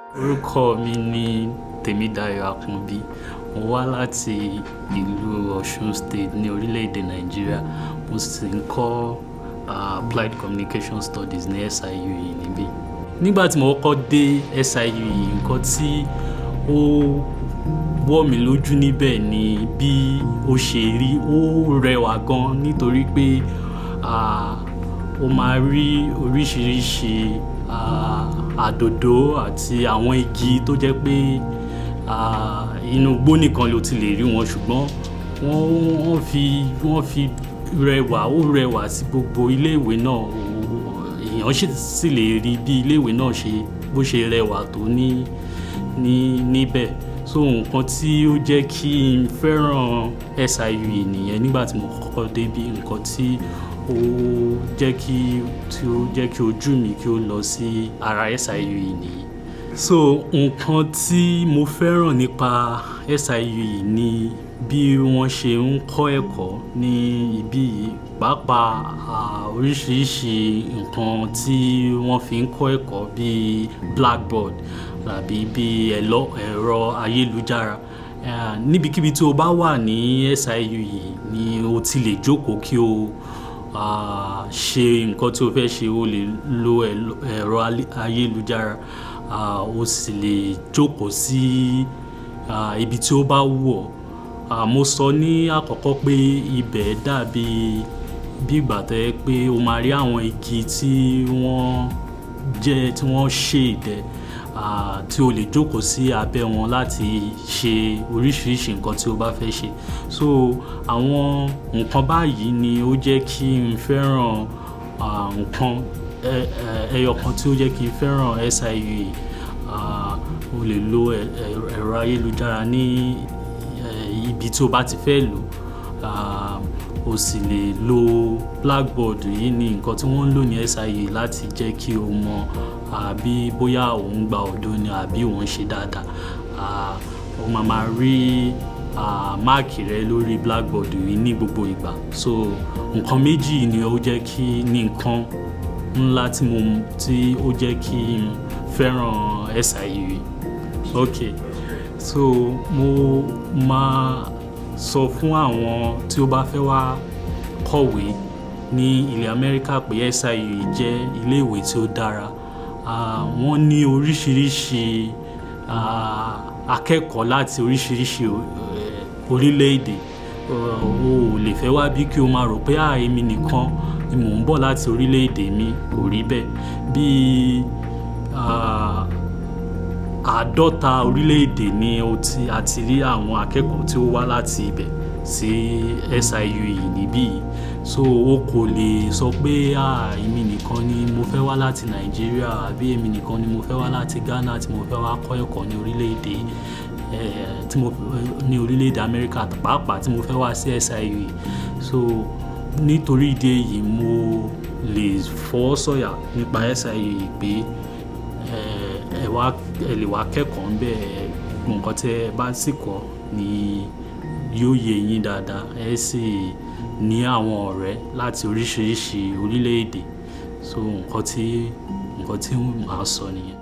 orúkọ mi ni Tèmídayọ̀ Àkànbí mo wá láti ìlú Ọ̀ṣun State ní orílẹ̀-èdè Nàìjíríà mo sì ń kọ́ uh, Applied Communication Studies ní SIUE níbí nígbà tí mo kọ́kọ́ dé SIUE nǹkan tí ó wọ̀ mí lójú níbẹ̀ ni bí ó ṣe rí ó rẹwà gan nítorí pé ó máa rí oríṣiríṣi àdòdó àti àwọn igi tó jẹ́ pé inú igbó nìkan ló ti lè rí wọn ṣùgbọ́n wọ́n fi wọ́n fi rẹwà ó rẹwà sí gbogbo iléèwé náà èèyàn sì lè rí bí iléèwé náà ṣe bó ṣe rẹwà tó ní ní níbẹ̀ so nǹkan tí ó jẹ́ kí n fẹ́ràn SIUE nìyẹn nígbà tí mo kọ́kọ́ débí nǹkan tí ó jẹ́ kí tí ó jẹ́ kí ojú mi kí ó lọ sí ara SIUE nìyí so nǹkan tí mo fẹ́ràn nípa SIUE ni bí wọ́n ṣe ń kọ́ ẹ̀kọ́ ní ibí yìí pàápàá oríṣiríṣi nǹkan tí wọ́n fi ń kọ́ ẹ̀kọ́ bíi blackboard tàbí bíi ẹ̀rọ ayélujára níbikíbi tí o bá wà ní SIUE ni o ti lè jókòó kí o ṣe nǹkan tí o fẹ́ ṣe o lè lo ẹ̀rọ ayélujára o sì lè jókòó sí ibi tí ó bá wù ọ́ mo sọ ní àkọ́kọ́ pé ibẹ̀ dàbí bí ìgbà tó yẹ pé o máa rí àwọn igi tí wọ́n jẹ́ tí wọ́n ṣèdẹ tí o lè jókòó sí abẹ́ wọn láti ṣe oríṣiríṣi nǹkan tí o bá fẹ́ ṣe so àwọn nǹkan báyìí ni ó jẹ́ kí n fẹ́ràn nǹkan ẹyọ kan tí ó jẹ́ kí n fẹ́ràn SIUE o lè lo ẹ̀rọ ayélujára ní ibi tí o bá ti fẹ́ lò o sì lè lo blackboard yìí ní nǹkan tí wọ́n ń lò ní SIUE láti jẹ́ kí o mọ àbí bóyá òun gba ọ̀dọ́ ni àbí òun ṣe dáadáa o máa máa rí máàkì rẹ lórí blackboard yìí ní gbogbo ìgbà so nǹkan méjì ni ó jẹ́ kí ní nǹkan ńlá tí mo tí ó jẹ́ kí n fẹ́ràn SIUE ok so mo máa sọ fún àwọn tí ó bá fẹ́ wá kọ̀wé ní ilẹ̀ Amẹ́ríkà pé SIUE jẹ́ iléèwé tí ó dára wọ́n ní oríṣiríṣi akẹ́kọ̀ọ́ láti oríṣiríṣi orílẹ̀-èdè o ò lè fẹ́ wá bí kí o máa rò pé èmi nìkan ni mò ń bọ̀ láti orílẹ̀-èdè mi kò rí bẹ́ẹ̀ bíi àádọ́ta orílẹ̀-èdè ni a ti rí àwọn akẹ́kọ̀ọ́ tí ó wá láti ibẹ̀ sí SIUE níbí yìí so o kò lè sọ pé èmi nìkan ni mo fẹ́ wá láti Nàìjíríà àbí èmi nìkan ni mo fẹ́ wá láti Ghana tí mo fẹ́ wá kọ́ ẹ̀kọ́ ní orílẹ̀-èdè tí mo ní orílẹ̀-èdè Amẹ́ríkà pàápàá tí mo fẹ́ wá sí SIUE so nítorí ìdí èyí mo lè fọwọ́ sọ̀yà nípa SIUE pé ẹ wá ẹ lè wá kẹ́kọ̀ọ́ ń bẹ̀ nǹkan tí ẹ bá sì kọ́ ni yóò yé yín dáadáa ẹ sì ní àwọn ọ̀rẹ́ láti oríṣiríṣi orílẹ̀-èdè so nǹkan tí nǹkan tí màá sọ nìyẹn.